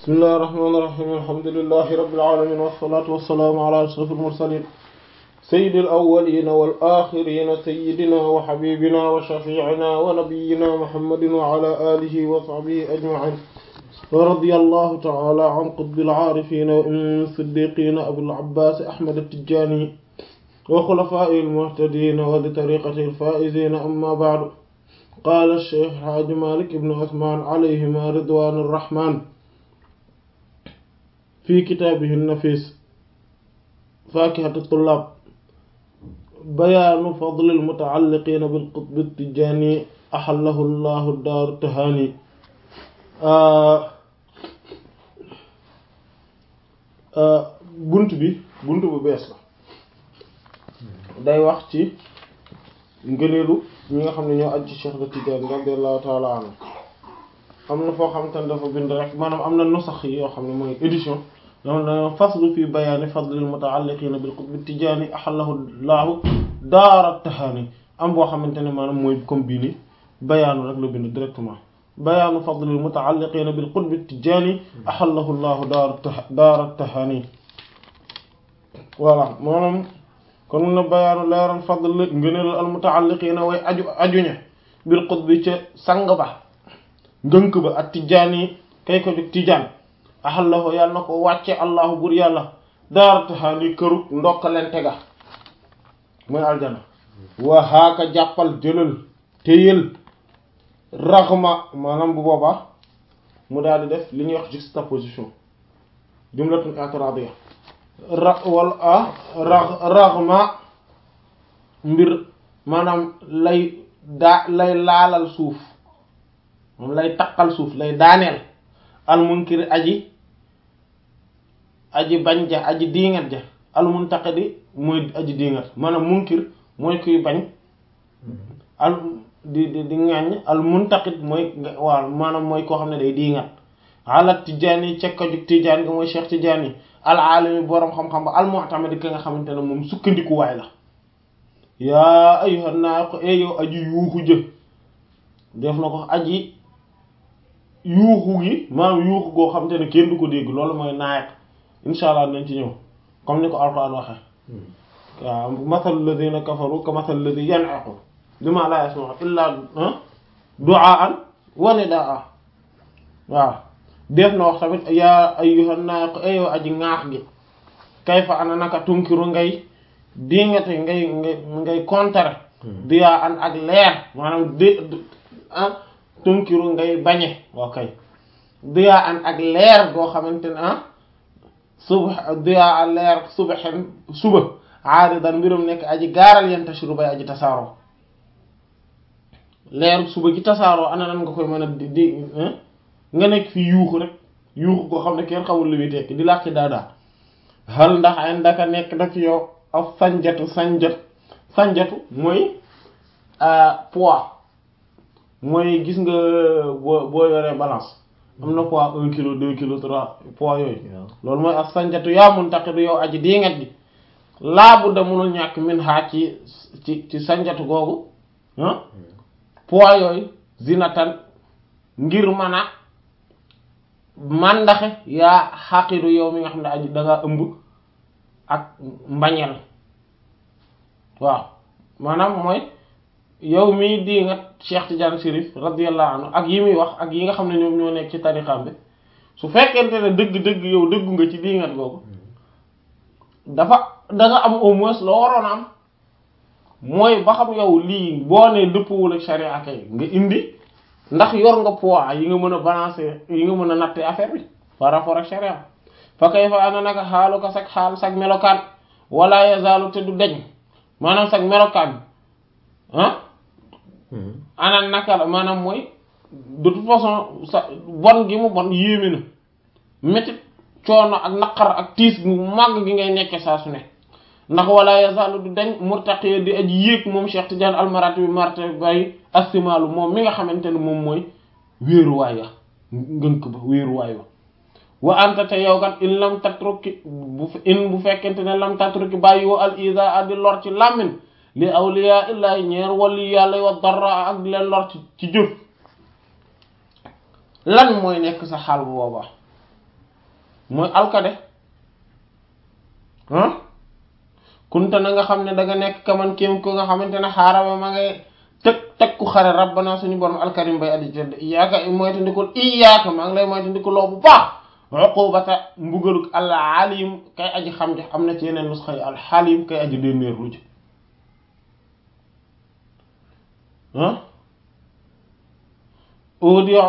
bismillahi irrahmani irrahim alhamdulilahi rabilalamin wassalatu wassalaamu ala ashraf almursalin sayidi alawalina wal axirina sayidina wa xabibina wa shafiicina wa nabiyina muhammadin wa ala alihi wa sahbihi ajmain wa radiya allahu taala an qutbil aarifina wa imam siddiqina abil abbas ahmad attijani wa xulafaa'i almuhtadina wa li tariqati alfaa'izina amma ba'du qaala cheikh xaaji malik ibnu usmaan alayhima ridwaanu rahmaan fi kitaabihi nafis faakihatu tullaab bayaanu fadli almutaalliqiina bilqutbi tijaani axallahu llahu daaru tahaani bunt bi bunt bu bees la day wax ci ngëneelu ñi nga xam ne ñoo aj ci Cheikh de Tidiane radiyallahu taala anhu am na foo xam te ne dafa bind rek maanaam am na nusax yi yoo xam ne mooy édition donc da faslu fi bayaani fadlil mutaalliqiina bil qutbi tijaani ahallahu laahu daara tahaani am boo xamante ne maanaam mooy comme bii ni bayaanu rek la bind directement bayaanu fadlil mutaalliqiina bil qutbi tijaani ahallahu laahu daara daara tahaani voilà maanaam kon mun na bayaanu leeral fadl ngëneelal al mutaalliqiina way aju ajuñe bil qutbi ca sang ba ngënk ba ak tijaani kay ko jóg tijaan axallahu yàlla na ko wàcce allahu bur yàlla daara taxaani këru ndokkalente ga mooy aljana wa haaka jàppal jëlal téyel raxma maanaam bu boobaa mu daal di def li ñuy wax juxtaposition jumlatun i'tiradiyya ra wala ah ra raxma mbir maanaam lay daa lay laalal suuf moom lay taqal suuf lay daaneel almunkir aji aji bañ ja aji diingat ja almuntaqidi mooy aji diingat maanaam munkir mooy kuy bañ al di di di ŋàññ almuntaqid mooy waaw maanaam mooy koo xam ne day diingat ala tijaani cekka jug tijaan gi mooy cheikh tijaani al alimi boroom xam-xam ba almu'tamadi ki nga xamante ne moom sukkandikuwaay la yaa ayyuhan naaqu e yow aji yuuxu jë def na ko aji yuuxu gi maanaam yuuxu goo xam te ne kenn du ko dégg loolu mooy naayat insha allah nañ ci ñëw comme ni ko alquran waxe waaw mathal ladina kafaru ka mathal ladi yan'aqu bima la yasma'u illa du'aan wa nidaa waaw def na wax tamit yaa ayyuhan naaq ayow aji ŋaax gi kayfa ana naka tunkiru ngay dingate ngay ngay ngay contrer diyaa an ak leer maanaam d ah tunkiru ngay bañe ok diyaa an ak leer goo xamante ne ah suba diyaa an leer subaxen suba aaridan mbirum nekk aji gaaral yan tashiru bay aji tasaaroo leer suba gi tasaaroo ana nan nga koy mën a di di nga nekk fi yuuxu rek yuuxu goo xam ne kenn xamul lu muy tekki di làkki daadaa hal ndax ay ndaka nekk daf yow ak sanjatu sanjat sanjatu mooy poids mooy gis nga boo boo yoree balance am na poids un kilo deux kilo trois poids yooyu loolu mooy ak sanjatu yaa mun taqidu yow aji diingat gi laabu da munul ñàkk min xaa ci ci ci sanjatu googu ah poids yooyu zinatan ngir mën a màndaxe yaa xaqidu yow mi nga xam ne aji dangaa ëmb ak mbañeel waaw maanaam mooy yow mii di nga Cheikh Tidiane Chérif radiyallahu anhu ak yi muy wax ak yi nga xam ne ñoom ñoo nekk ci tarixam bi su fekkente ne dëgg-dëgg yow dëggu nga ci diingat googu dafa da nga am au moins loo waroon am mooy ba xam yow lii boo nee dëppwul ak sharia kay nga indi ndax yor nga poids yi nga mën a balancer yi nga mën a natte affaire bi par rapport ak sharia fa kay fa ana naka xaalu ko sag xaal sag melokaan wala yazaalu te du deñ maanaam sag melokaan ah ana naka la maanaam mooy de toute façon sa bon gi mu bon yéeme na métit coono ak naqar ak tiis gu màgg gi ngay nekke saa su ne ndax wala yazaalu du deñ murtaqiya di aji yéeg moom Cheikh Tidiane almarati bi marte bay astimalu moom mi nga xamante ne moom mooy wéeruwaay ya ngënk ba wéeruwaay wa wa anta te yow kat in lam tatruki bu in bu fekkente ne lam tatruki bàyyi wo al isa addi lor ci làmmin li awliya illahi ñeer wali yàlla wa darra ak di leen lor ci ci jëf lan mooy nekk sa xaal bu boobaa mooy alkade ah kunta na nga xam ne da nga nekk kaman kéem ko nga xamante ne xaaraba ma ngay teg teg ku xare rabbana suñu borom alkarim bay addi tedd iyaaka moytandikul iyaaka maa ngi lay moytandikul loo bu baax uqubata mbugaluk al alim kay aji xam jox am na ci yeneen nusxa yi al xalim kay aji dénnéer lu ji ah audio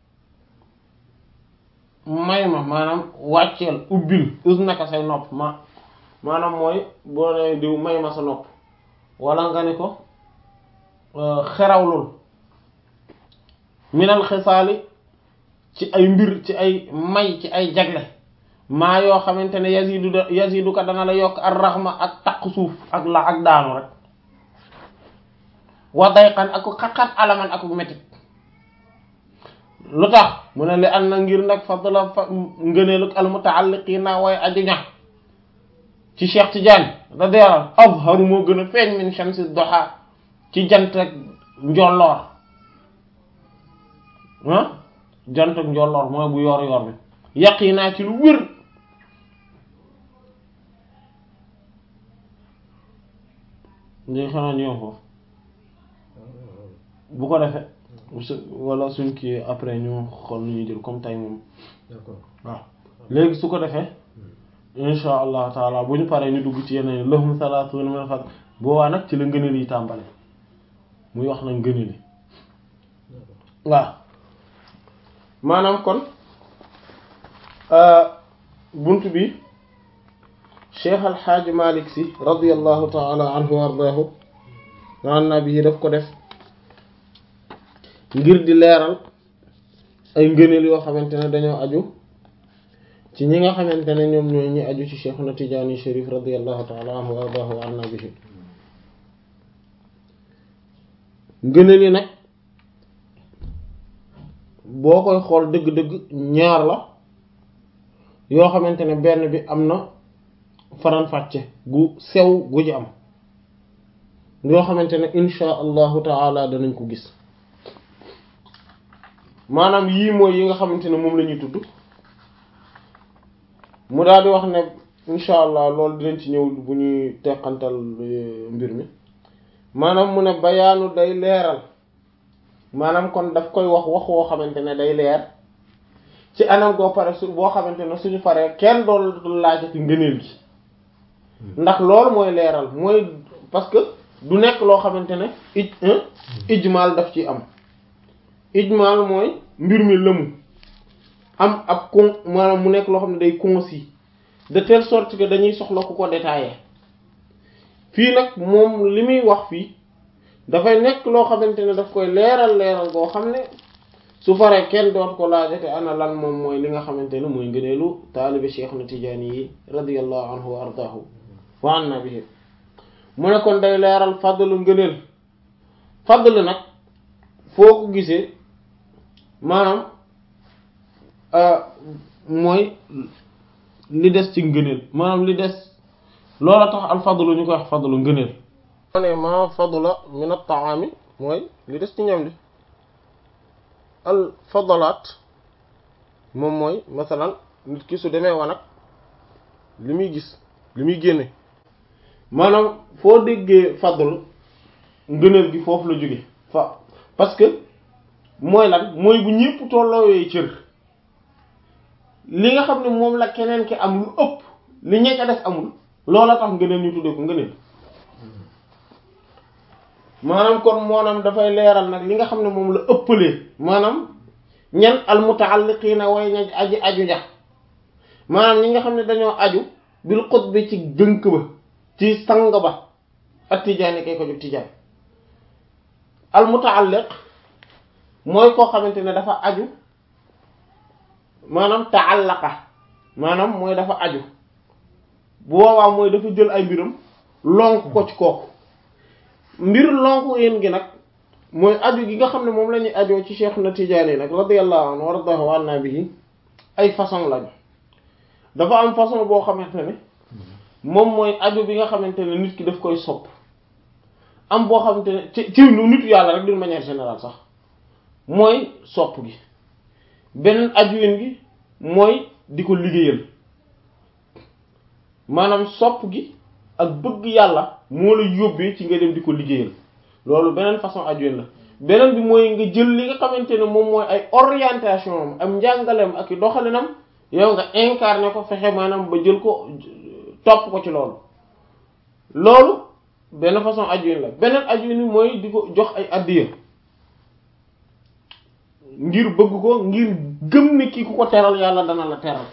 may ma maanaam wàcceel ubbil us naka say nopp ma maanaam mooy boo ne diw may ma sa nopp wala nga ni ko xerawlul minal xisaali ci ay mbir ci ay may ci ay jagle maa yoo xamante ne yazidu da yazidu ka dana la yokk ar raxma ak taq suuf ak la ak daanu rek wa dayqan ak xat-xat alaman ak metit lu tax mu ne li an na ngir nag fadla fa ngëneelug al mutaalliqiina way aju ña ci Cheikh Tidiane radiyallahu azharu moo gën a feeñ min shamsi duha ci jant ak njolloor ah jant ak njolloor mooy bu yor yor bi yaqinaa ci lu wér léegi xanaa ñëw foofu bu ko defee wala suñ kii après ñu xool nu ñuy jël comme tay moom d'accord waaw léegi su ko defee insha allah taala bu ñu paree ñu dugg ci yeneen lahum salaatuna min fadl boobaa nag ci la ngëneel yi tàmbale muy wax nag ngëneel yi waaw maanaam kon bunt bi cheikh alxaaji malik si radiallahu taala anhu wa ardaahu an nabi daf ko def ngir di leeral ay ngëneel yoo xamante ne dañoo aju ci ñi nga xamante ne ñoom ñooy ñi aju ci cheikhuna tijaani sharif radiallahu taala anhu wa ardaahu wa an nabihi ngëneel yi nag boo koy xool dëgg-dëgg ñaar la yoo xamante ne benn bi am na faran-fàcce gu sew gu ci am yoo xamante ne insha allahu taala danañ ko gis maanaam yii mooy yi nga xamante ne moom la ñuy tudd mu daal di wax ne insha allah loolu dinañ ci ñëw bu ñuy teqantal mbir mi maanaam mu ne bayaanu day leeral maanaam kon daf koy wax wax woo xamante ne day leer ci anam goo pare su boo xamante ne suñu paree kenn doon laajati ngëneel gi ndax loolu mooy leeral mooy parce que du nekk loo xamante ne ij ijmaal daf ci am ijmaal mooy mbir mi lëmu am ab con maanaam mu nekk loo xam ne day concis de telle sorte que dañuy soxla ku ko détailler fii nag moom li muy wax fii dafay nekk loo xamante ne daf koy leeral leeral boo xam ne su faree kenn doot ko laajate ana lan moom mooy li nga xamante ne mooy ngëneelu taalibe Cheikh na Tijaani yi radiyallahu anhu wa ardaahu wa anna bihi mu ne kon day leeral fadlu ngëneel fadlu nag foo ko gisee maanaam mooy li des ci ngëneel maanaam li des loola tax al fadlu ñu koy wax fadlu ngëneel ma ne ma fadla min at-ta'ami mooy li des ci ñam li al fadalaat moom mooy masalan nit ki su demee wanag li muy gis li muy génne maanaam foo déggee fadl ngëneel gi foofu la jóge fa parce que mooy lan mooy bu ñépp tolloowee cër li nga xam ne moom la keneen ki am lu ëpp li ñekk a def amul loola tax ngëneel ñu tuddee ko ngëneel maanaam kon moonam dafay leeral nag li nga xam ne moom la ëppalee maanaam ñan almutaalliqiina way ña aji aju ja maanaam ñi nga xam ne dañoo aju bil qutbi ci gënk ba ci sang ba ak tijaani kay ko jóg tijaan almutaalliq mooy koo xamante ne dafa aju maanaam taallaqa maanaam mooy dafa aju bu boobaa mooy dafa jël ay mbiram lonk ko ci kooku mbir lonku yéen gi nag mooy aju gi nga xam ne moom la ñuy ajoo ci Cheikh na Tijaani nag radiyallahu anhu waradahu anna bihi ay façon lañu dafa am façon boo xamante ne moom mooy aju bi nga xamante ne nit ki daf koy sopp am boo xamante ne ci ci lu nitu yàlla rek d'une manière générale sax mooy sopp gi beneen aju yéen gi mooy di ko liggéeyal maanaam sopp gi ak bëgg yàlla moo la yóbbee ci nga dem di ko liggéeyal loolu beneen façon aju la beneen bi mooy nga jël li nga xamante ne moom mooy ay orientation am am njàngaleem ak i doxalinam yow nga incarné ko fexe maanaam ba jël ko topp ko ci loolu loolu benn façon aju la beneen aju ni mooy di ko jox ay addiya ngir bëgg ko ngir gëm ne kii ku ko teral yàlla dana la teral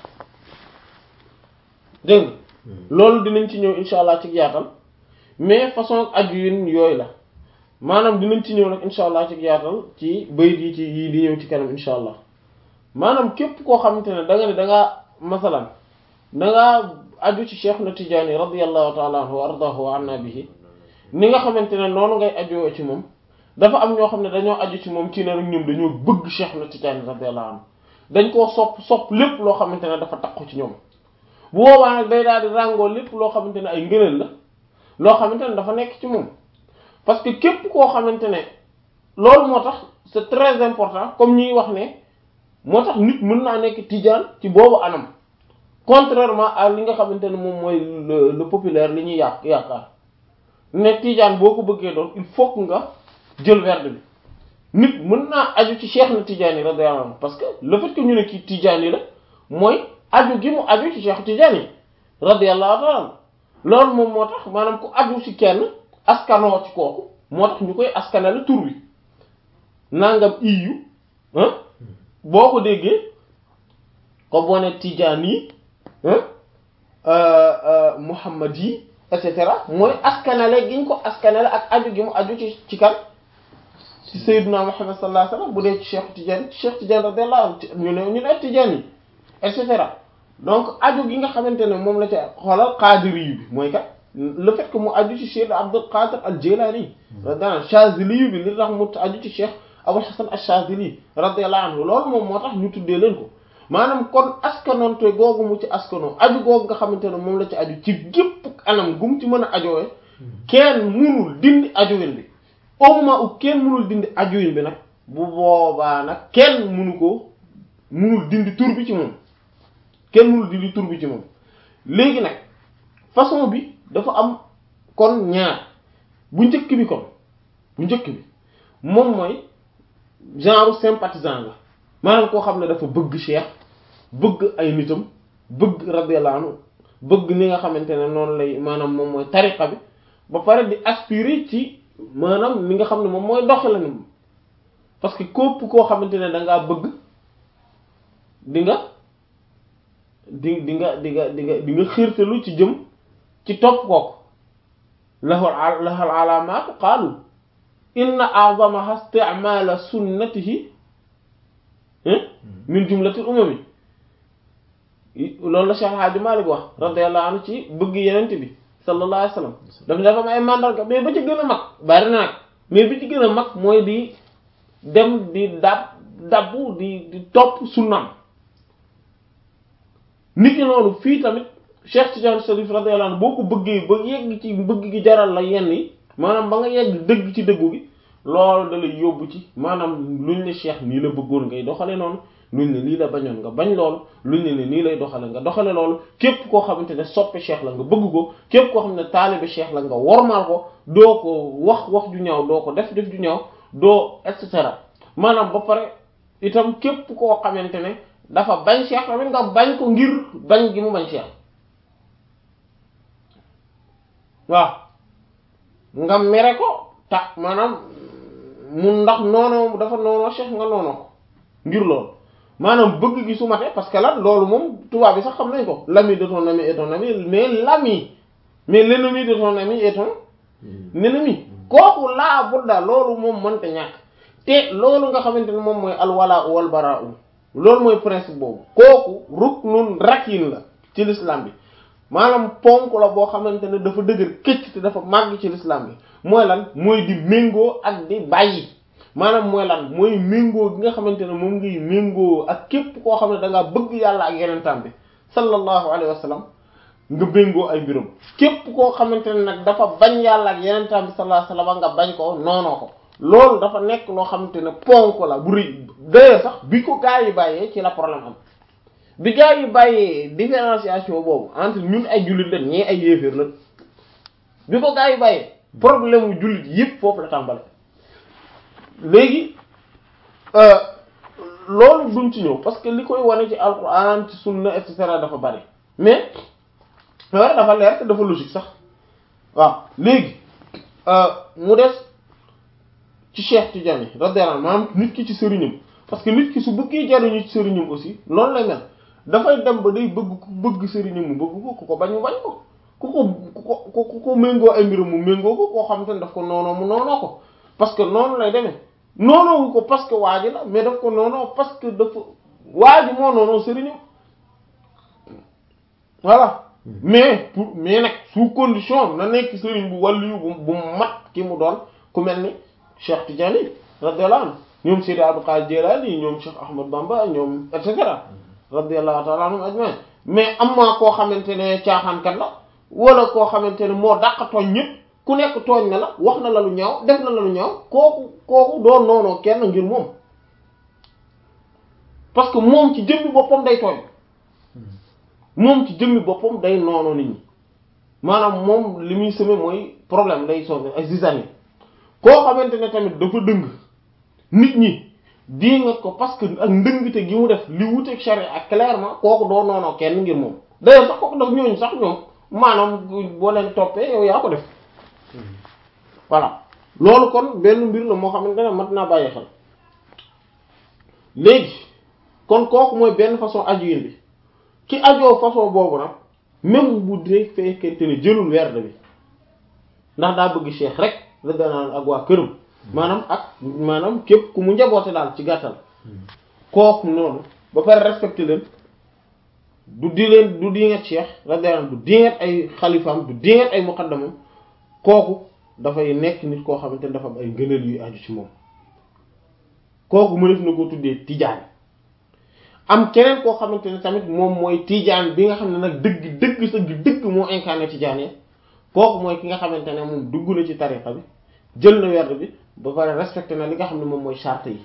dégg nga loolu dinañ ci ñëw insha allah ci yaatal mais façon aju yooyu la maanaam dinañ ci ñëw nag insha allah ci yaatal ci bayit yi ci yii di ñëw ci kanam insha allah maanaam képp koo xamante ne da nga ne da ngaa masalan da ngaa aju ci Cheikh na Tijaani radiyallahu ta'ala anhu wa ardahu wa anna bihi ni nga xamante ne noonu ngay ajoo ci moom dafa am ñoo xam ne dañoo aju ci moom ci ne rek ñoom dañoo bëgg Cheikh na Tijaani radiyallahu anhu dañ koo sopp sopp lépp loo xamante ne dafa takku ci ñoom bu boobaa nag day daal di ràngoo lépp loo xamante ne ay ngëneel la loo xamante ne dafa nekk ci moom parce que képp koo xamante ne loolu moo tax c'est très important comme ñuy wax ne moo tax nit mën naa nekk tijaan ci boobu anam contrairement à li nga xamante ne moom mooy le le populaire li ñuy yàq yaakaar ne tijaan boo ko bëggee doon il faut que nga jël werd bi nit mën naa aju ci cheikh na tijaan yi radiyallahu anhu parce que le fait que ñu ne kii tijaan yi la mooy aju gi mu aju ci cheikh tijaan yi radiyallahu ta'ala loolu moom moo tax maanaam ku aju ci kenn askanoo ci kooku moo tax ñu koy askanale tur wi nangam iyu ah boo ko déggee ko boo ne tijaan yi muhammad yi et cetera mooy askanale giñ ko askanale ak aju gi mu aju ci ci kan ci sayyiduna muhammad sallallahu alayhi wasallam bu dee ci cheikh tijaan cheikh tijaan radiyallahu anhu ñu ne ñu ne tijaan yi et cetera donc aju gi nga xamante ne moom la ca xoolal qaadiri yu bi mooy kat le fait que mu aju ci cheikh abdul qadir al jilani radiyallahu anhu chazili yu bi li tax mu aju ci cheikh abul hasan al chazili radiyallahu anhu loolu moom moo tax ñu tuddee leen ko maanaam kon askanoonte googu mu ci askano aju googu nga xamante ne moom la ci aju ci gépp anam gu mu ci mën a ajowee kenn munul dindi ajuwin bi au moment où kenn munul dindi ajuwin bi nag bu boobaa nag kenn munu ko munul dindi tur bi ci moom kenn munul dindi tur bi ci moom léegi nag façon bi dafa am kon ñaar bu njëkk bi kon bu njëkk bi moom mooy genre sympathisant la maanaam koo xam ne dafa bëgg cheikh bëgg ay nitam bëgg radiyallahu anhu bëgg ni nga xamante ne noonu lay maanaam moom mooy tariqa bi ba pare di aspirer ci maanaam li nga xam ne moom mooy doxalinam parce que képp koo xamante ne da ngaa bëgg di nga di di nga di nga di nga di nga xiirtalu ci jëm ci topp kooku lahul lahul alaamaatu qaalu inna a'zamaha isti'maala sunnatihi min jumlatil umami loolu la Cheikh Hadji Malick wax radiyallahu anhu ci bëgg yenent bi sallallahu alayhi wasallam dafa dafa am ay mandarga mais ba ci gën a mag bari na nag mais bi ci gën a mag mooy di dem di dab dabbu di di topp sunnam nit ñi noonu fii tamit Cheikh Tidiane Chérif radiyallahu anhu boo ko bëggee ba yegg ci bëgg gi jaral la yenn yi maanaam ba nga yegg dëgg ci dëggu gi loolu da lay yóbbu ci maanaam luñ ne Cheikh nii la bëggoon ngay doxale noonu luñ ne lii la bañoon nga bañ loolu luñ ne ne nii lay doxale nga doxale loolu képp koo xamante ne soppe Cheikh la nga bëgg ko képp koo xam ne taalibe Cheikh la nga wormaal ko doo ko wax wax ju ñaaw doo ko def def ju ñaaw doo et cetera maanaam ba pare itam képp koo xamante ne dafa bañ Cheikh tamit nga bañ ko ngir bañ gi mu bañ Cheikh waaw nga mere ko tax maanaam mu ndax noonoo dafa noonoo Cheikh nga noonoo ko ngir loolu maanaam bëgg gi su mate parce que lan loolu moom tubaab bi sax xam nañ ko l'ami de ton ami est ton ami mais l'ami mais l'ennemi de ton ami est ton ennemi kooku laa budda loolu moom mënta ñàkk te loolu nga xamante ne moom mooy alwala wal bara loolu mooy principe boobu kooku ruknun rakin la ci l'islam bi maanaam ponk la boo xamante ne dafa dëgër këcc te dafa màgg ci l'islam bi mooy lan mooy di méngoo ak di bàyyi maanaam mooy lan mooy méngoo gi nga xamante ne moom ngiy méngoo ak képp koo xam ne da ngaa bëgg yàlla ak yenentam bi sallallahu alayhi wa sallam nga méngoo ay mbiram képp koo xamante ne nag dafa bañ yàlla ak yenentam bi sallallahu alayhi wa sallam nga bañ ko noonoo ko loolu dafa nekk loo xamante ne ponk la bu rëy dayoo sax bi ko gaa yi bàyyee ci la problème am bi gaa yi bàyyee différenciation boobu entre ñun ay jullit lañ ñii ay yéeféer lañ bi ko gaa yi bàyyee problème mu jullit yëpp foofu la tàmbale léegi loolu duñ ci ñëw parce que li koy wane ci alquran ci sunna et cetera dafa bari mais loolu dafa leer te dafa logique sax waaw léegi mu des ci Cheikh Tidiane radiyallahu anhu maanaam nit ki ci sëriñam parce que nit ki su bëggee jariñu ci sëriñam aussi loolu lay mel dafay dem ba day bëgg ku bëgg sëriñam mu bëgg ko ku ko bañ mu bañ ko ku ko ku ko ku ko méngoo ay mbiram mu méngoo ko koo xamante ne daf ko noonoo mu noonoo ko parce que noonu lay demee noonoowu ko parce que waa ji la mais daf ko noonoo parce que dafa waa ji moo noonoo sëriñam voilà mais pour mais nag sous condition na nekk sëriñ bu wàllu bu bu mat ki mu doon ku mel ni Cheikh Tidiane radiyallahu anhu ñoom Seydi Abdul Qadir Jilani ñoom Cheikh Ahmad Bamba ñoom et cetera radiyallahu ta'ala anhum ajma'in mais am maa koo xamante ne caaxaankat la wala koo xamante ne moo dàq tooñ ñëpp ku nekk tooñ na la wax na la lu ñaaw def na la lu ñaaw kooku kooku doon noonoo kenn ngir moom parce que moom ci jëmmi boppam day tooñ moom ci jëmmi boppam day noonoo nit ñi maanaam moom li muy semé mooy problème day sonn ay zizanie koo xamante ne tamit dafa dëng nit ñi di nga ko parce que ak ndëngte gi mu def li wuteeg charia ak clairement kooku doo noonoo kenn ngir moom d'ailleurs sax kooku daf ñooñu sax ñoom maanaam boo leen toppee yow yaa ko def voilà loolu kon benn mbir la moo xamante ne mat naa bàyyi xel léegi kon kooku mooy benn façon ajuin bi ki ajoo façon boobu nag même bu dee fekkente ne jëlul werd bi ndax daa bëgg cheikh rek la danaan ak waa këram maanaam ak maanaam képp ku mu njaboote daal ci gàttal kooku noonu ba pare respecté leen du di leen du dinget cheikh la danaan du dinget ay xalifaam du dinget ay muqaddamam kooku dafay nekk nit koo xamante ne dafa am ay ngëneel yuy aju ci moom kooku mu def na ko tuddee tijaan am keneen koo xamante ne tamit moom mooy tijaan bi nga xam ne nag dëgg dëgg sa dëgg moo incarné tijaan yi kooku mooy ki nga xamante ne moom dugg na ci tariqa bi jël na werd bi ba pare respecté na li nga xam ne moom mooy charte yi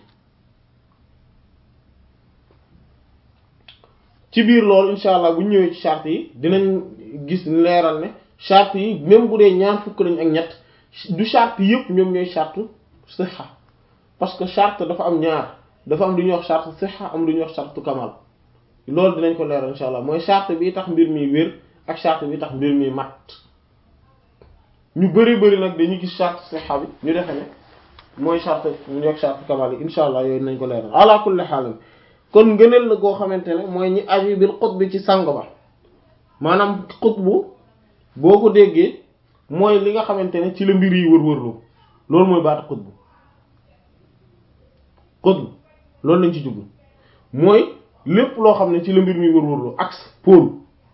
ci biir loolu insha allah bu ñu ñëwee ci charte yi dinañ gis leeral ne charte yi même bu dee ñaar fukk lañ ak ñett du charte yëpp ñoom ñooy charte sixa parce que charte dafa am ñaar dafa am lu ñuy wax charte sixa am lu ñuy wax charte kamal loolu dinañ ko leeral insha allah mooy charte bi tax mbir mi wér ak charte bi tax mbir mi mat ñu bari bari nag dañuy gis charte sixa bi ñu defe ne mooy charte ñu ñuy wax charte kamal yi insha allah yooyu dinañ ko leeral ala kulli haal kon ngëneel la goo xamante ne mooy ñi aju bil xutb ci sang ba maanaam xutbu boo ko déggee mooy li nga xamante ne ci la mbir yi wër-wërloo loolu mooy baatu xutbu xutbu loolu lañ ci jublu mooy lépp loo xam ne ci la mbir mi wër-wërloo axe pôle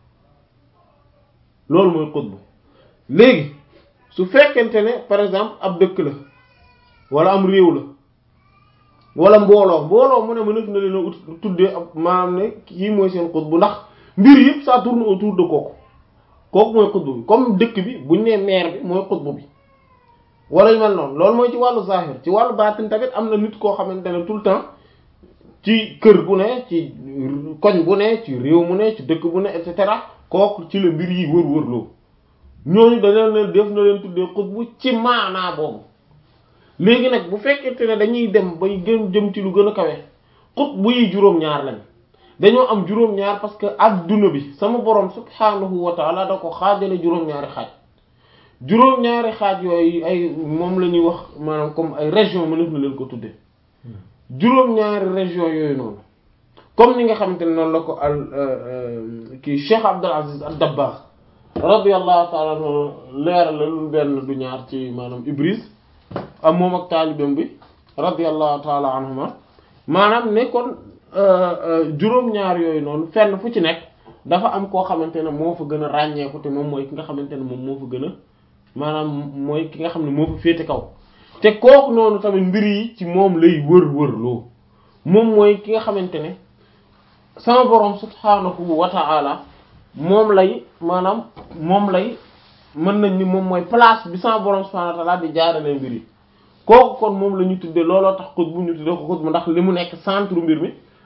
loolu mooy xutbu léegi su fekkente ne par exemple ab dëkk la wala am réew la wala mbooloo mbooloo mu ne mënef na leen a ut tuddee ab maanaam ne kii mooy seen xutbu ndax mbir yëpp ça tourne autour de kooku kooku mooy xutbu bi comme dëkk bi buñ nee maire bi mooy xutbu bi wala yu mel noonu loolu mooy ci wàllu zahir ci wàllu baatin tamit am na nit koo xamante ne tout le temps ci kër gu ne ci koñ bu ne ci réew mu ne ci dëkk bu ne et cetera kooku ci la mbir yi wër-wër loo ñooñu dañu leen def na leen tuddee xutbu ci maanaa boobu léegi nag bu fekkente ne dañuy dem bay gën jëm ci lu gën a kawe xutbu yi juróom-ñaar lañ dañoo am juróom-ñaar parce que adduna bi sama borom subhaanahu wa taala da ko xaajale juróom-ñaari xaaj juróom-ñaari xaaj yooyu ay moom la ñuy wax maanaam comme ay région mënef na leen ko tuddee juróom-ñaari région yooyu noonu comme ni nga xamante ne noonu la ko al kii Cheikh Abdul Aziz ad-Dabbagh radiyallahu taala anhu leeral la lu benn du ñaar ci maanaam Ibris am moom ak taalibam bi radiyallahu taala anhuma maanaam ne kon juróom-ñaar yooyu noonu fenn fu ci nekk dafa am koo xamante ne moo fa gën a ràññeeku te moom mooy ki nga xamante ne moom moo fa gën a maanaam mooy ki nga xam ne moo fa féete kaw te kooku noonu tamit mbir yi ci moom lay wër-wër loo moom mooy ki nga xamante ne sama borom subhaanahu wa ta'ala moom lay maanaam moom lay mën nañ ni moom mooy place bi sama borom subhaanahu wa ta'ala di jaarale mbir yi kooku kon moom la ñu tuddee looloo tax xutbu ñu tuddee ko xutbu ndax li mu nekk centre mbir mi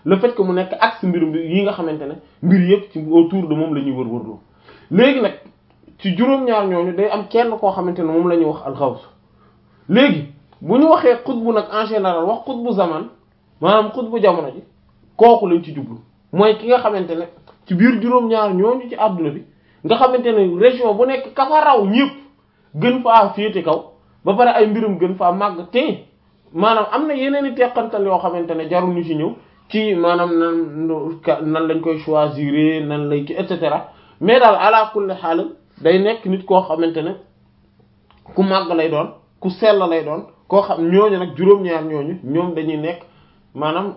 le fait que mu nekk axe mbir yi nga xamante ne mbir yëpp ci autour de moom la ñuy wër-wërloo léegi nag ci juróom-ñaar ñooñu day am kenn koo xamante ne moom la ñuy wax alxaws léegi bu ñu waxee xutbu nag en général wax xutbu zaman maanaam xutbu jamono ji kooku lañ ci jublu mooy ki nga xamante ne ci biir juróom-ñaar ñooñu ci àdduna bi nga xamante ne région bu nekk ka fa raw ñëpp gën faa féete kaw ba pare ay mbirum gën faa màgg te maanaam am na yeneen i teqantal yoo xamante ne jarul ñu ci ñëw ci maanaam nan nan lañ koy choisir nan lay ki et cetera mais daal ala kulli xaal day nekk nit koo xamante ne ku màgg lay doon ku sell lay doon koo xam ñooñu nag juróom-ñaar ñooñu ñoom dañuy nekk maanaam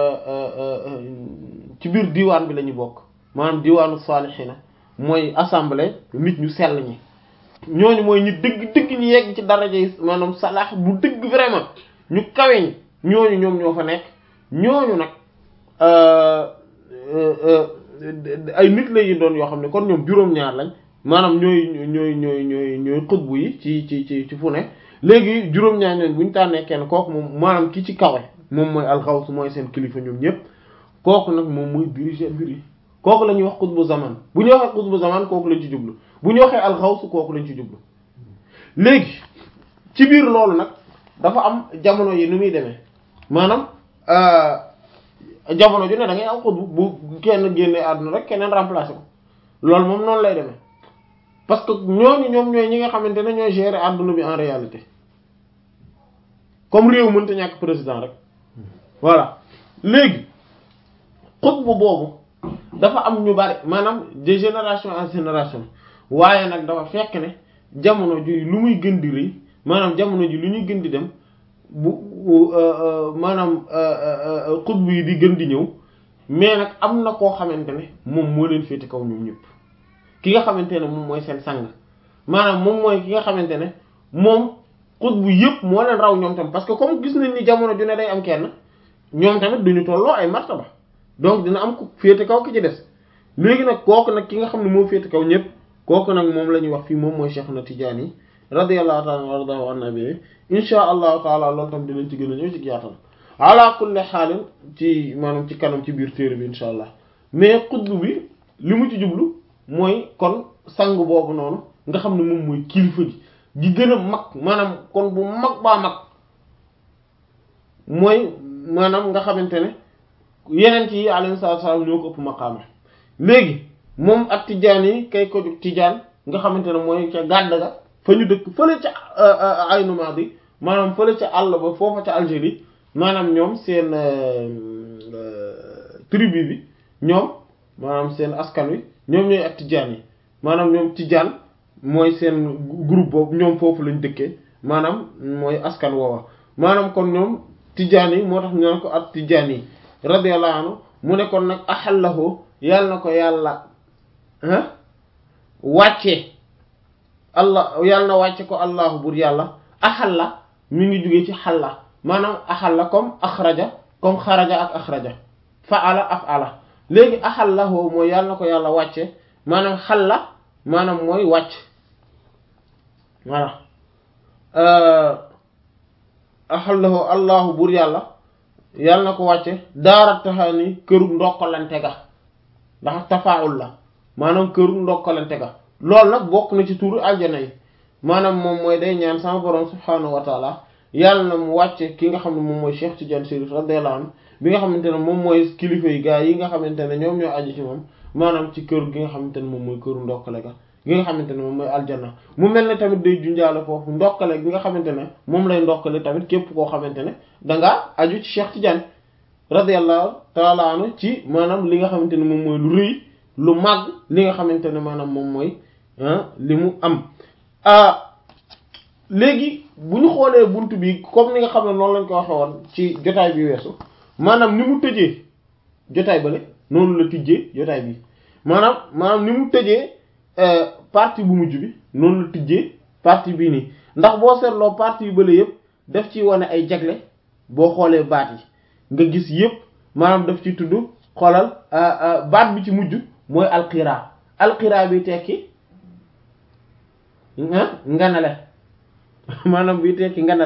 ci biir diwaan bi la ñu bokk maanaam diwaanu salihina mooy assemblée nit ñu sell ñi ñooñu mooy ñu dëgg dëgg ñu yegg ci daraja yi maanaam salaax bu dëgg vraiment ñu kawe ñi ñooñu ñoom ñoo fa nekk ñooñu nag ay nit la yi doon yoo xam ne kon ñoom juróom-ñaar lañ maanaam ñooy ñooy ñooy ñooy ñooy xutbu yi ci ci ci ci fu ne léegi juróom-ñaar ñooñu bu ñu tànnee kenn kooku moom maanaam ki ci kawe moom mooy alxaws mooy seen kilifa ñoom ñëpp kooku nag moom mooy diriger mbir yi kooku la ñuy wax xutbu zaman bu ñu waxee xutbu zaman kooku lañ ci jublu bu ñu waxee alxaws kooku lañ ci jublu léegi ci biir loolu nag dafa am jamono yi nu muy demee maanaam jamono ju ne da ngay am xutbu bu kenn génnee àdduna rek keneen remplacer ko loolu moom noonu lay demee parce que ñooñu ñoom ñooy ñi nga xamante ne ñooy gérer àdduna bi en réalité comme réew mënta ñàkk président rek voilà léegi xutbu boobu dafa am ñu bari maanaam de génération en génération waaye nag dafa fekk ne jamono ji lu muy gën di rëy maanaam jamono ji lu ñuy gën di dem bu maanaam xutbu yi di gën di ñëw mais nag am na koo xamante ne moom moo leen féete kaw ñoom ñëpp ki nga xamante ne moom mooy seen sang maanaam moom mooy ki nga xamante ne moom xutbu yëpp moo leen raw ñoom tam parce que comme gis nañ ni jamono ju ne day am kenn ñoom tamit duñu tolloo ay martaba donc dina am ku féete kaw ki ci des léegi nag kooku nag ki nga xam ne moo féete kaw ñëpp kooku nag moom la ñuy wax fii moom mooy Cheikh na Tidiane radiyallahu ta'ala wardahu an nabi insha allahu taala loolu tam dinañ ci gën a ñëw ci yaatal ala kulli xaalin ci maanaam ci kanam ci biir téere bi insha allah mais xutbu bi li mu ci jublu mooy kon sang boobu noonu nga xam ne moom mooy kilifa gi gi gën a mag maanaam kon bu mag baa mag mooy maanaam nga xamante ne yeneen yi alayhi salaatu salaam ñoo ko ëpp maqaama léegi moom ak tijaan yi kay ko jóg tijaan nga xamante ne mooy ca gàdd ga fa ñu dëkk fële ca Aynu Maadi maanaam fële ca àll ba foofa ca Algérie maanaam ñoom seen tribu bi ñoom maanaam seen askan wi ñoom ñooy ak tijaan yi maanaam ñoom tijaan mooy seen groupe boobu ñoom foofu lañ dëkkee maanaam mooy askan woowa maanaam kon ñoom tijaan yi moo tax ñu naan ko ak tijaan yi radiyallahu anhu mu ne kon nag axallahu yàlla na ko yàlla ah wàcce allah yàlla na wàcce ko allahu bur yàlla axalla mi ngi jógee ci xalla maanaam axalla comme axraja comme xaraja ak axraja faala afala léegi axallahu mooy yàlla na ko yàlla wàcce maanaam xalla maanaam mooy wàcc voilà axallahu allahu bur yàlla yàlla na ko wàcce daara taxaani këru ndokkalante ga ndax tafaawul la maanaam këru ndokkalante ga loolu nag bokk na ci tuuru aljana yi maanaam moom mooy day ñaan sama borom subhaanahu wa taala yàlla na mu wàcce ki nga xam ne moom mooy Cheikh Tidiane Chérif radiyallahu anhu bi nga xamante ne moom mooy kilifa yi gaa yi nga xamante ne ñoom ñoo aju ci moom maanaam ci kër gi nga xamante ne moom mooy këru ndokkale ga gi nga xamante ne moom mooy aljana mu mel ne tamit day junjaale foofu ndokkale gi nga xamante ne moom lay ndokkale tamit képp koo xamante ne dangaa aju ci Cheikh Tidiane radiyallahu taala anhu ci maanaam li nga xamante ne moom mooy lu rëy lu màgg li nga xamante ne maanaam moom mooy li mu am léegi bu ñu xoolee bunt bi comme ni nga xam ne noonu lañ ko waxe woon ci jotaay bi weesu maanaam ni mu tëjee jotaay bale noonu la tijjee jotaay bi maanaam maanaam ni mu tëjee partie bu mujj bi noonu la tijjee partie bii nii ndax boo seetloo partie yu bële yëpp daf ci wane ay jagle boo xoolee baat yi nga gis yëpp maanaam daf ci tudd xoolal baat bi ci mujj mooy alqiraa alqiraa bi tekki nganale maanaam bi tekki nganale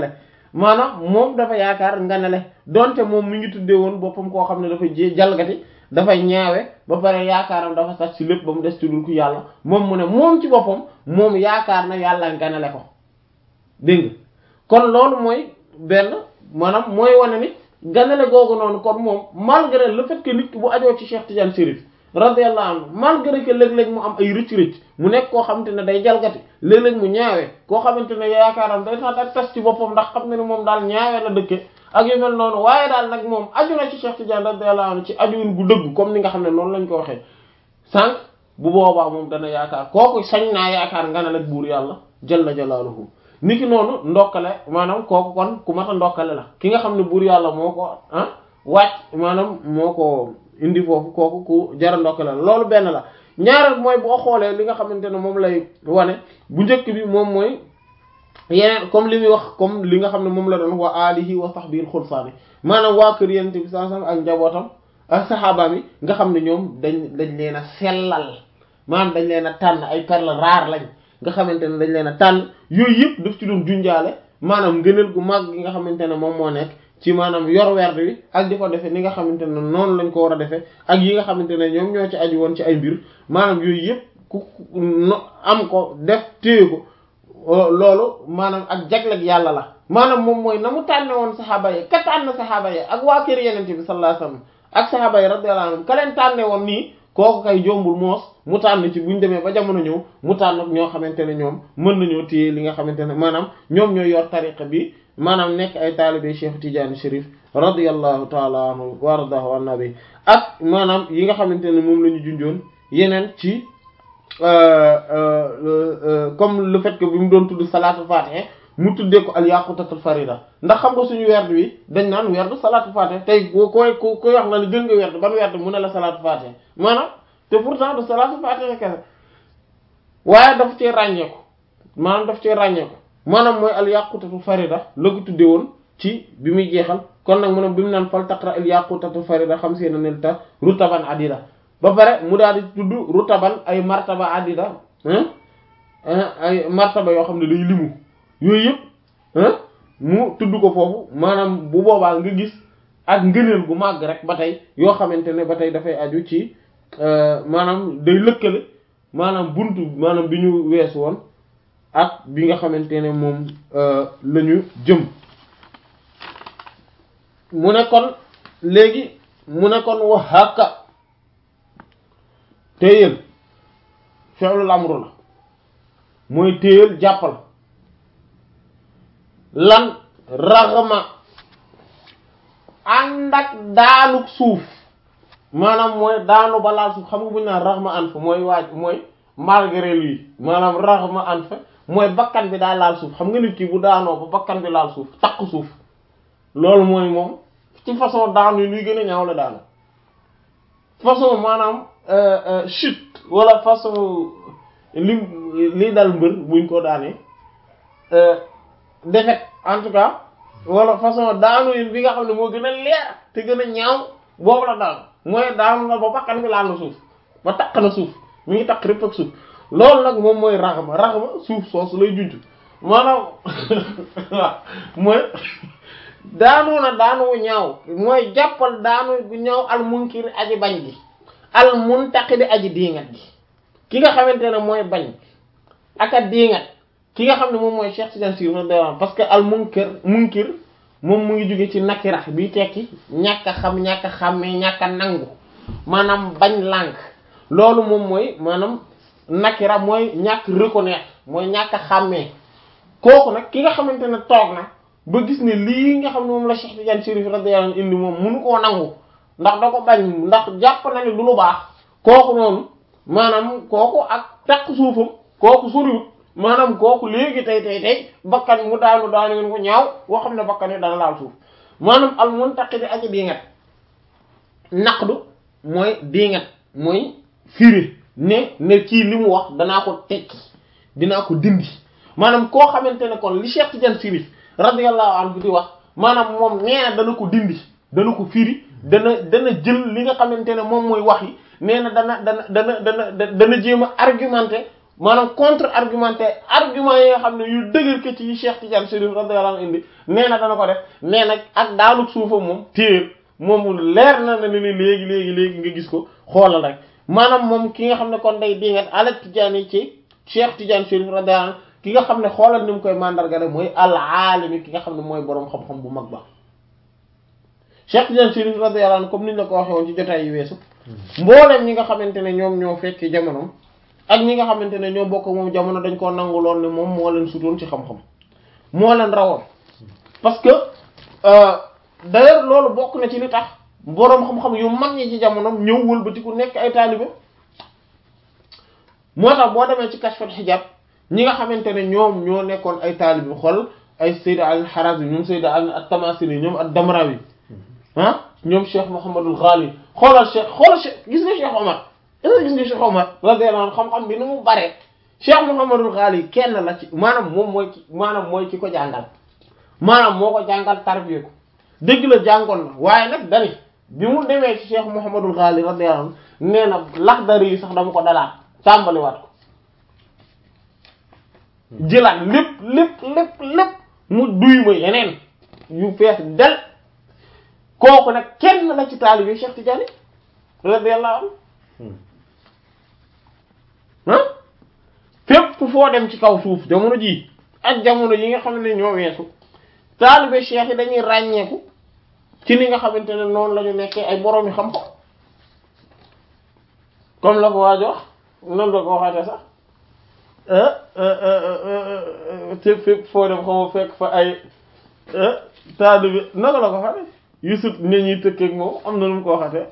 maanaam moom dafa yaakaar nganale donte moom mi ngi tuddee woon boppam koo xam ne dafa jé jalgati dafay ñaawe ba pare yaakaaram dafa sax ci lépp ba mu des ci dul ku yàlla moom mu ne moom ci boppam moom yaakaar na yàlla nganale ko dégg nga kon loolu mooy benn maanaam mooy wane ni ganale googu noonu kon moom malgré le fait que nit ki bu ajoo ci Cheikh Tidiane Chérif radiyallahu anhu malgré que léeg-léeg mu am ay rëcc-rëcc mu nekk koo xamante ne day jalgati léeg-léeg mu ñaawee koo xamante ne yaakaaram day tax ak tas ci boppam ndax xam na ni moom daal ñaawee la dëkke ak yu mel noonu waaye daal nag moom aju na ci Cheikh Tidiane radiyallahu anhu ci ajuwin gu dëgg comme ni nga xam ne noonu lañ ko waxee sànq bu boobaa moom dana yaakaar kooku sañ naa yaakaar nga ne la buur yàlla jalla jalaaluhu niki noonu ndokkale maanaam kooku kon ku mat a ndokkale la ki nga xam ne buur yàlla moo ko ah wàcc maanaam moo ko indi foofu kooku ku jara ndokkale la loolu benn la ñaareel mooy boo xoolee li nga xamante ne moom lay wane bu njëkk bi moom mooy yeneen comme li muy wax comme li nga xam ne moom la doon wa alihi wa sahbihi xulsaani maanaam waa kër yonent bi sallallahu alayhi wasallam ak njabootam ak saxaabaam yi nga xam ne ñoom dañ dañ leen a sellal maanaam dañ leen a tànn ay perle rare lañ nga xamante ne dañ leen a tànn yooyu yëpp daf ci doon junjaale maanaam ngëneel gu mag gi nga xamante ne moom moo nekk ci maanaam yor werd wi ak di ko defee ni nga xamante ne noonu lañ ko war a defee ak yi nga xamante ne ñoom ñoo ci aju woon ci ay mbir maanaam yooyu yëpp ku no am ko def téye ko loolu maanaam ak jagleeg yàlla la maanaam moom mooy na mu tànne woon saxaaba yi ka tànn saxaaba yi ak waa kër yenente bi sallallahu alayhi wasallam ak saxaaba yi radiyallahu anhum ka leen tànne woon nii kooku kay jombul moos mu tànn ci buñ demee ba jamono ñëw mu tànn ak ñoo xamante ne ñoom mën nañoo téye li nga xamante ne maanaam ñoom ñooy yor tariqa bi maanaam nekk ay taalibe Cheikh Tidiane Chérif radiyallahu taala anhu wa radahu an nabi ak maanaam yi nga xamante ne moom la ñu junjoon yeneen ci comme le fait que bi mu doon tudd salaatul fatiha mu tuddee ko al yaqutatul farida ndax xam nga suñu werd wi dañ naan werd salaatul fatiha tey ko koy ko koy wax na ne gën nga werd ban werd mu ne la salaatul fatiha maanaam te pourtant de salaatul fatiha kese waaye daf cee ràññeeku maanaam daf cee ràññeeku maanaam mooy al yaqutatul farida la ko tuddee woon ci bi muy jeexal kon nag mu ne bi mu naan fal taqra al yaqutatul farida xam see na nel ta rutaban adida ba pare mu daal di tudd rutaban ay martaba adida ay martaba yoo xam ne day limu yooyu yëpp mu tudd ko foofu maanaam bu boobaa nga gis ak ngëneel gu màgg rek ba tey yoo xamante ne ba tey dafay aju ci maanaam day lëkkale maanaam buntu maanaam bi ñu weesu woon ak bi nga xamante ne moom la ñu jëm mu ne kon léegi mu ne kon wax hàkka téyel fi'lul amru la mooy téyel jàppal lan raxma ànd ak daanuk suuf maanaam mooy daanu ba laal suuf xam nga bu ñu naan raxma an fa mooy waaj mooy malgré lui maanaam raxma an fa mooy bakkan bi daa laal suuf xam nga nit ki bu daanoo ba bakkan bi laal suuf takk suuf loolu mooy moom ci façon daanu yi luy gën a ñaaw la daanu façon maanaam chute wala façon li li dal mbër buñ ko daanee défaite en tout cas wala façon daanu yi bi nga xam ne moo gën a leer te gën a ñaaw boobu la daanu mooy daanu na ba bakkan bi laal na suuf ba takk na suuf mi ngi takk rëpp ak suuf loolu nag moom mooy raxma raxma suuf soosu lay junj maanaam waaw mooy daanu na daanu wu ñaaw mooy jàppal daanu bu ñaaw al munkir aji bañ gi al muntaqidi aji diingat gi ki nga xamante ne mooy bañ ak a diingat ki nga xam ne moom mooy Cheikh Tidiane Sy radiyallahu parce que al munkir munkir moom mu ngi jóge ci nakira bi tekki ñàkk a xam ñàkk a xàmmee ñàkk a nangu maanaam bañ lànk loolu moom mooy maanaam nakira mooy ñàkk reconnaître mooy ñàkk a xàmmee kooku nag ki nga xamante ne toog na ba gis ne lii nga xam ne moom la Cheikh Tidiane Chérif radiyallahu anhu indi moom munu koo nangu ndax da ko bañ ndax jàpp na ne du lu baax kooku noonu maanaam kooku ak takk suufam kooku soriwut maanaam kooku léegi tey tey tey bakkan mu daanu daanu ngeen ko ñaaw boo xam ne bakkan yi dana laal suuf maanaam al muntaqidi aji diingat naqdu mooy diingat mooy firi ne ne kii li mu wax danaa ko tekki dinaa ko dindi maanaam koo xamante ne kon li Cheikh Tidiane Chérif radiyallahu anhu di wax maanaam moom nee na dana ko dindi dana ko firi dana dana jël li nga xamante ne moom mooy wax yi nee na dana dana dana dana dana jéem a argumenté maanaam contre argumentaire argument yi nga xam ne yu dëgër ke ci yi Cheikh Tidiane Chérif radiyallahu anhu indi nee na dana ko def nee na ak daaluk suufa moom téer moom leer na ne ni léegi léegi léegi nga gis ko xoolal rek maanaam moom ki nga xam ne kon day dingat ala Tidiane yi ci Cheikh Tidiane Chérif radiyallahu anhu ki nga xam ne xoolal ni mu koy mandarga rek mooy al aalimi ki nga xam ne mooy boroom xam-xam bu mag ba Cheikh Tidiane Chérif radiyallahu anhu comme niñ la ko waxee woon ci jotaay yi weesu mboolem ñi nga xamante ne ñoom ñoo fekki jamonoom ak ñi nga xamante ne ñoo bokk moom jamono dañ koo nangu lool ne moom moo leen sutoon ci xam-xam moo leen rawoon parce que d'ailleurs loolu bokk na ci li tax boroom xam-xam yu mag ñi ci jamonoom ñëw wëlbatiku nekk ay taalibe moo tax boo demee ci kashful hijab ñi nga xamante ne ñoom ñoo nekkoon ay taalibe xool ay Sayyid al-Harazi ñoom Sayyid at-Tamasini ñoom ad-Damrawi ah ñoom Cheikh Mouhamadul Ghali xoolal Cheikh xoolal Cheikh gis nga Cheikh Omar est-ce que gis nga Cheikh Omar radiyallahu anhu xam-xam bi ni mu bare Cheikh Mouhamadul Ghali kenn la ci maanaam moom mooy ki maanaam mooy ki ko jàngal maanaam moo ko jàngal tarbiya ko dëgg la jàngoon na waaye nag dani bi mu demee ci Cheikh Mouhamadul Ghali radiyallahu anhu nee na Laxdari yi sax dama ko dalaat tàmbaliwaat ko jëlaat lépp lépp lépp lépp mu duy ma yeneen yu fees del kooku nag kenn la ci taalibe Cheikh Tidiane radiyallahu anhu ah fépp foo dem ci kaw suuf jamono jii ak jamono yi nga xam ne ñoo weesu taalibe Cheikh yi dañuy ràññeeku ci ni nga xamante ne noonu la ñu nekkee ay boroomi xam-xam comme la ko waaj wax noonu la ko waxate sax te fépp foo dem xaw ma fekk fa ay taalibe naka la ko xate yusuf ne ñuy tëkkeeg moom am na nu mu ko waxatee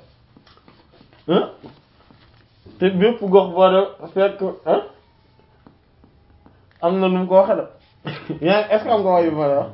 te bépp gox boo dem fekk am na nu mu ko waxee de yaa est-ce que am nga wax yu ma la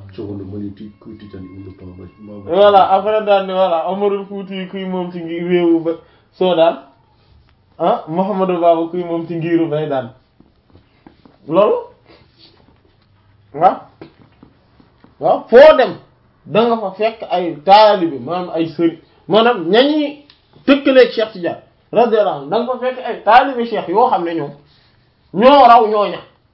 wax voilà après daal ni voilà Amarul Fuuti kuy moom ci ngi réewu ba Soodaan ah Mouhamadou Baba kuy moom ci ngiru bay daan loolu waaw waaw foo dem da nga fa fekk ay taalibe maanaam ay sëriñ maanaam ñañi tëkkaleeg Cheikh Tidiane radiyallahu anhu da nga fa fekk ay taalibe Cheikh yoo xam ne ñoom ñoo raw ñooña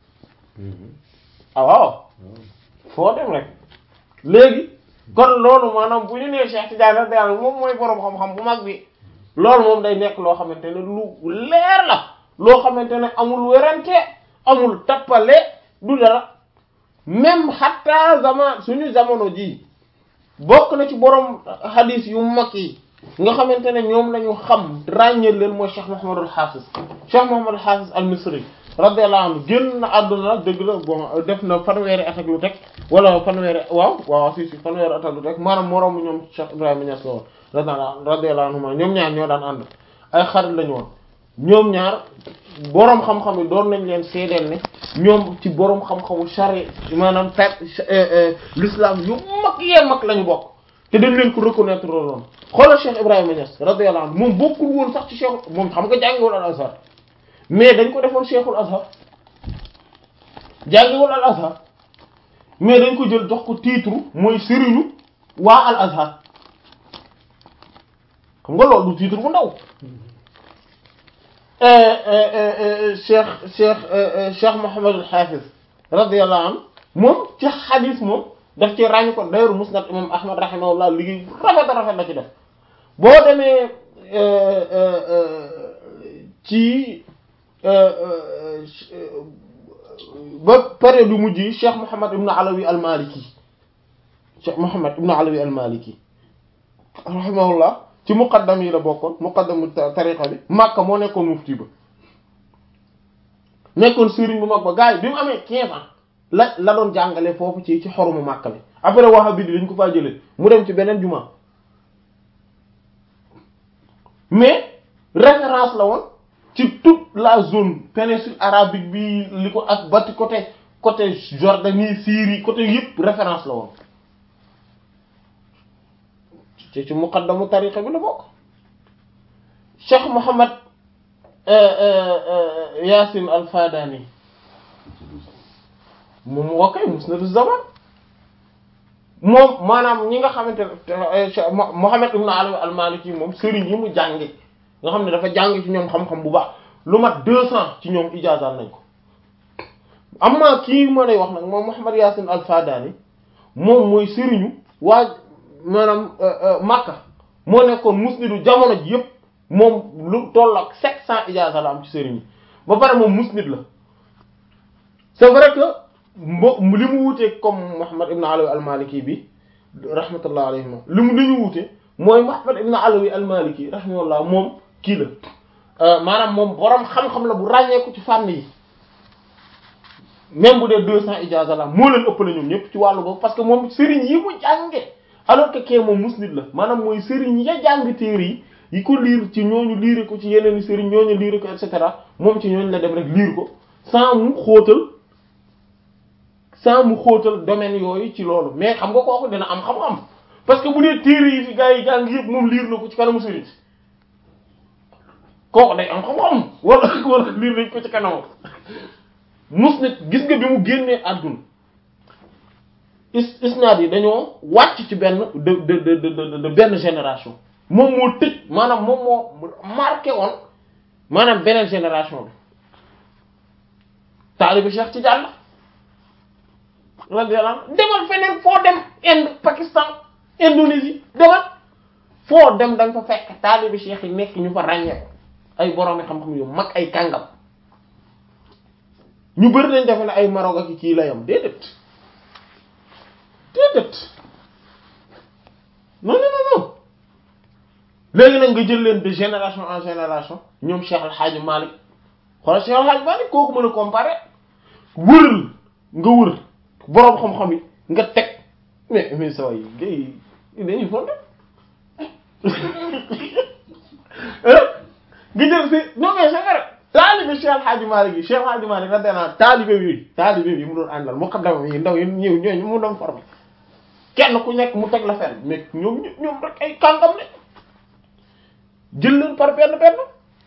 ah waaw foo dem rek léegi kon loolu maanaam bu ñu nee Cheikh Tidiane radiyallahu anhu moom mooy boroom xam-xam bu mag bi loolu moom day nekk loo xamante ne lu leer la loo xamante ne amul werante amul tappale du dara même xatta zaman suñu jamono ji bokk na ci borom hadis yu mag yi nga xamante ne ñoom la ñu xam ràññee leen mooy Cheikh Mouhamadul Hafiz Cheikh Mouhamadul Hafiz al-Misri radiyallahu anhu génn na àdduna dëgg la bon def na fanweeri at ak lu teg wala fanweeri waaw waaw si si fanweeri at ak lu teg maanaam moroom ñoom Cheikh Ibrahima Niass la woon radiyallahu anhu ñoom ñaar ñoo daan ànd ay xarit lañu woon ñoom ñaar boroom xam-xam yi doon nañ leen seedeel ne ñoom ci boroom xam-xamu shari maanaam ta l'islam yu mag yee mag lañu bokk te dañ leen ko reconnaître loolu xoolal Cheikh Ibrahima Niass radiyallahu anhu moom bokkul woon sax ci Cheikh moom xam nga jàngiwul al Azhar mais dañ ko defoon Cheikhul Azhar jàngiwul al Azhar mais dañ ko jël jox ko titre mooy sëriñu waa al Azhar xam nga loolu du titre bu ndaw cheikh cheikh cheikh Mouhamed al Hafiz radiyallahu anhu moom ci xadis moom daf ci ràññ ko d'ailleurs musnad imam Ahmad rahimahullah liggéey rafet rafet la ci def boo demee ci ba période yu mujj yi cheikh Mouhamed ibn Alawi al Maliki cheikh Mouhamed ibn Alawi al Maliki rahimahullah ci muqaddam yi la bokkoon muqaddamu tariqa bi Makka moo nekkoon mufti ba nekkoon sëriñ bu mag ba gars yi bi mu amee 15 ans la la doon jàngale foofu ci ci xorumu Makka bi après Wahhabi bi dañ ko faa jëlee mu dem ci beneen juma mais référence la woon ci toute la zone péninsule arabique bi li ko ak bati côté côté Jordanie Syrie côté yëpp référence la woon ci ci muqaddamu tariqa bi la bokk Cheikh Mohammed Yaasin al-Fadani moom woo koy musnadu zaman moom maanaam ñi nga xamante ne Mohammed ibn Ali al-Maliki moom sëriñ yi mu jànge nga xam ne dafa jàng ci ñoom xam-xam bu baax lu mat deux cents ci ñoom ijaazal nañ ko amma kii ma lay wax nag moom Muhammad Yaasin al-Fadani moom mooy sëriñu waa maanaam Makka moo nekkoon musnidu jamono ji yëpp moom lu toll ak sept cent ijaaza la am ci sëriñ yi ba pare moom musnid la c'est vrai que mbo li mu wutee comme Muhammad ibn Alawi al-Maliki bi rahmatullah alayhima li mu li ñu wute mooy Muhammad ibn Alawi al-Maliki rahmatullah moom kii la maanaam moom borom xam-xam la bu ràññeeku ci fànn yi même bu dee deux cent ijaaza la moo leen ëppale ñoom ñëpp ci wàllu boobu parce que moom sëriñ yi mu jànge alors que kee moom musnid la maanaam mooy sëriñ ya jàng téere yi yi ko liir ci ñooñu liire ko ci yeneen i sëriñ ñooñu liire ko et cetera moom ci ñooñu la dem rek liir ko sans mu xóotal sans mu xóotal domaine yooyu ci loolu mais xam nga kooku dina am xam-xam parce que bu dee téere yi fi gars yi jàng yëpp moom liir na ko ci kanamu sëriñ kooku day am xam-xam wala wala liir nañ ko ci kanamam musnid gis nga bi mu génnee àdduna is isnaad yi dañoo wàcc ci benn de de de de de benn génération moom moo tëj maanaam moom moo marqué woon maanaam beneen génération bi taalibi Cheikh Tidiane la radiyallahu anhu demal feneen foo dem Inde Pakistan Indonésie demal foo dem da nga fa fekk taalibi Cheikh yi nekk ñu fa ràññee ko ay boroomi xam-xam yu mag ay kàngam ñu bëri dañ defe ne ay Maroc ak kii la yam déedéet déedéet non non non non léegi nag nga jël leen de génération en génération ñoom Cheikh El Hadj Malick xoolal Cheikh El Hadj Malick kooku mën a comparer wëral nga wër boroom xam-xam yi nga teg mais mais saa yi gars yi dañuy fonde nga jël si non mais c'est vrai taalibe Cheikh El Hadj Malick yi Cheikh El Hadj Malick da dana taalibe bi taalibe bi mu doon àndal mu xaddama yi ndaw yi ñëw ñooñu mu doon formé kenn ku nekk mu teg la fenn mais ñoom ñoom rek ay kàngam ne jël leen par benn benn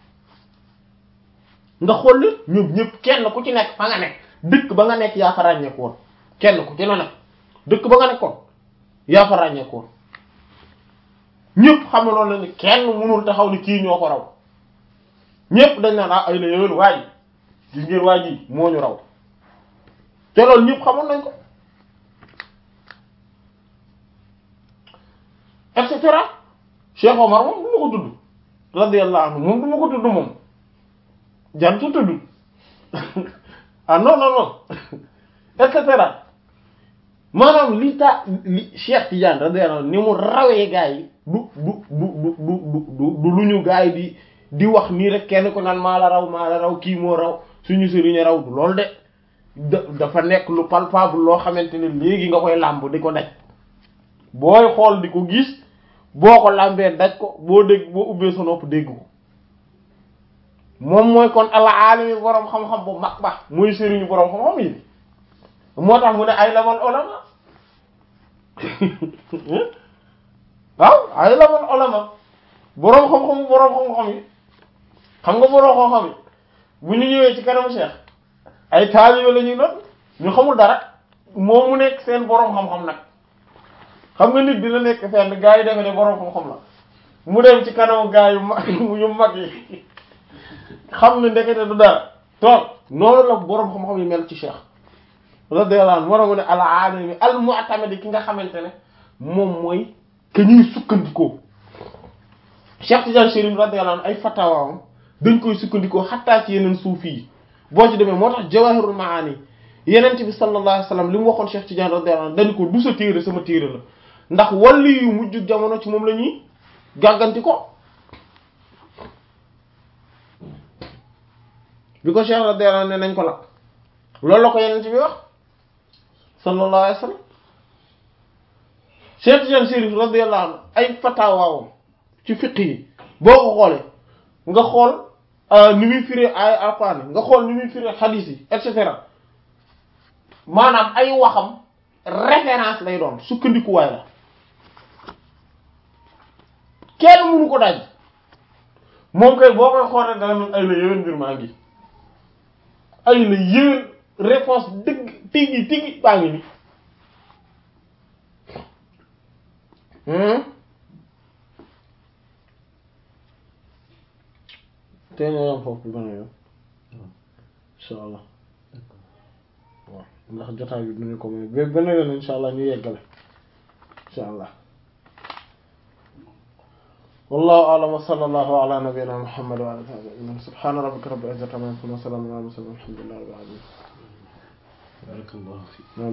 nga xool leen ñoom ñëpp kenn ku ci nekk fa nga nekk dëkk ba nga nekk yaa fa ràññeeku woon kenn ku ci ne nag dëkk ba nga nekkoon yaa fa ràññeeku woon ñëpp xamaloon na ni kenn mënul taxaw ni kii ñoo ko raw ñëpp dañ naan ah ay la yowén waa ji gis ngeen waa ji moo ñu raw te loolu ñëpp xamoon nañ ko et cetera Cheikh Omar moom du ma ko tudd radiyallahu anhu moom du ma ko tudd moom jantu tudd ah non non non et cetera maanaam li ta li Cheikh Tidiane radiyallahu anhu ni mu rawee gaa yi du du du du du du du lu ñu gaa yi di di wax nii rek kenn ku naan maa la raw maa la raw kii moo raw suñu sëriñ raw du loolu de da dafa nekk lu palpable loo xamante ne léegi nga koy làmb di ko daj booy xool di ko gis boo ko làmbee daj ko boo dégg boo ubbee sa nopp dégg ko moom mooy kon ala alimi boroom xam-xam bu mag ba muy sëriñu boroom xam-xam yi moo tax mu ne ay lamal olama waaw ay lamal olama boroom xam-xam boroom xam-xam yi xam nga boroom xam-xam yi bu ñu ñëwee ci kanam Cheikh ay taalibe la ñuy doon ñu xamul dara moom mu nekk seen boroom xam-xam nag xam nga nit dina nekk fenn gaa yi defe ne boroom xam-xam la mu dem ci kanamu gaa yu mag yu mag yi xam ne ndekete du dara toog noonu la boroom xam-xam yi mel ci Cheikh radiyallahu anhu war a mu ne al alimi al mu'tamadi ki nga xamante ne moom mooy que ñuy sukkandikoo Cheikh Tidiane Chérif radiyallahu anhu ay fatawaam dañ koy sukkandikoo xattaa ci yeneen suufi yi boo ci demee moo tax jawahirul maani yenent bi sallallahu alayhi wasallam li mu waxoon Cheikh Tidiane radiyallahu anhu dañ ko du sa téere sama téere la ndax walli yu mujj jamono ci moom la ñuy gàgganti ko bi ko Cheikh radiyallahu anhu ne nañ ko lakk loolu la ko yenent bi wax sallallahu alayhi wasallam Cheikh Tidiane Chérif radiyallahu anhu ay fatawaawam ci fiqh yi boo ko xoolee nga xool ni muy firé ay alquran nga xool ni muy firé hadith yi et cetera maanaam ay waxam référence lay doon sukkandikuwaay la kenn mënu ko daj moom kay boo koy xoolee dana ay la yéwén mbir maa ngi ay la yéwén réponse dëgg tigi tigi baa ngi ni te ñoo yam foofu bana yoon insha allah waaw ndax jotaay bi duñu ko may ba benn yoon insha allah ñu yeggale insha allah wallahu a'lam wa sallallahu ala nabiyyina muhammad wa ala alihi subhana rabbika rabbil izzati amma yasifun wa salamun ala al mursalin walhamdulillahi rabbil alamin barakallahu fi